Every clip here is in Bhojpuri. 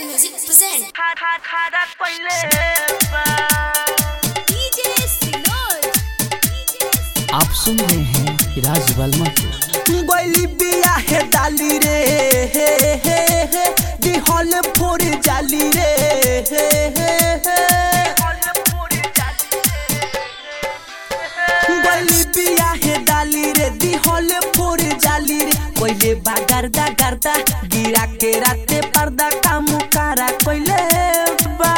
Music present खारा खारा कोइले बा DJ Sinod आप सुन रहे हैं राज वर्मा को गैली बिया है डाली रे हे हे हे दिहल फोड़ जाली रे हे हे हे ओले पूरी जाती गैली बिया है डाली रे दिहल फोड़ जाली रे कोइले बा गर्दा गर्दा गिरा के राते पर्दा काम कारा कोइले बा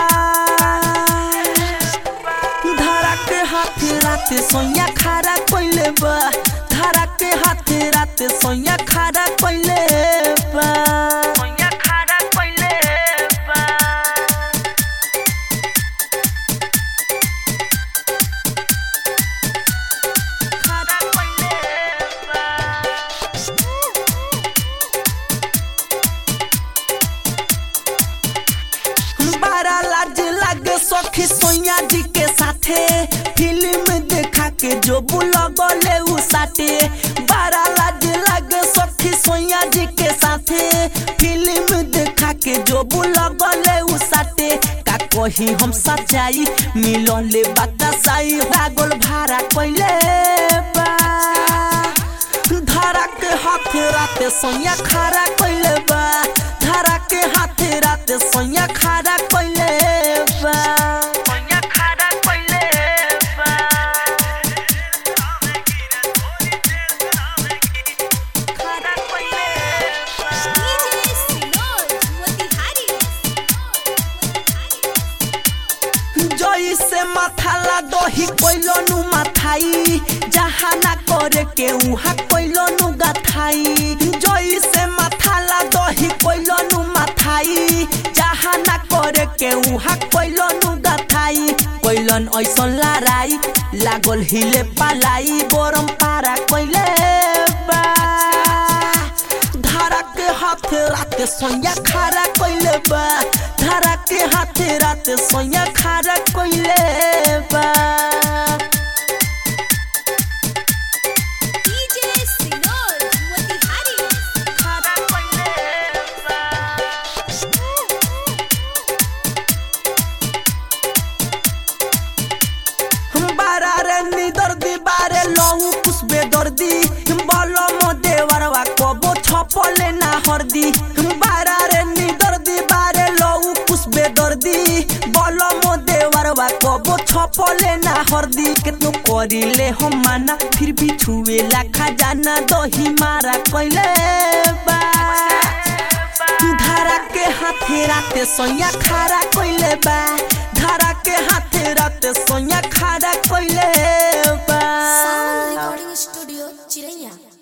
धारा के हाथ राते सोया खारा कोइले बा धारा के हाथ राते सोया खारा कोइले बा कोइया खारा कोइले बा खारा कोइले बा बारा लाज लागे सखी सोया जी के साथे फिल्म देखा के जो बुलगले उ साथे बारा लाज लागे सखी सोया जी के साथे फिल्म देखा के जो बुलगले उ साथे का कही हम सच्चाई मिलले बतासाई रागोल भारा कोइले बा धारा के हाथ राते सोया खारा कोइले बा धारा के हाथ राते सोया खारा कोइले बा कोइया खारा कोइले बा खारा कोइले बा DJ Sinod Motihari जई से माथाला दही कोइलो नु माथाई जहाँ ना करे के उहा कोइलो नु गाथाई जई से माथाला दही कोइलो नु माथाई जहाँ ना करे के उहा कोइलो नु गाथाई कोइलन ऐसन लाराई लागल हिले पालाई गरम पारा कोइले बा धारा के हाथ राते सोया खारा कोइले बा धारा के हाथ राते सोया खारा कोइले बा DJ Sinod Motihari खारा कोइले बा बारा रे निदर्दी बारे लहू कुसबे दर्दी बलम देवरवा कबो छपले ना हरदी बारा रे निदर्दी बारे लहू कुसबे दर्दी बलम देवरवा कबो छपले ना हरदी केतनो करिले हम माना फिर भी छुएला खजाना दही मारा कइले बा धारा के हाथे राते सोया खारा कोइले बा धारा के हाथे राते सोया खारा कोइले बा Sound Recording Studio Chiraiya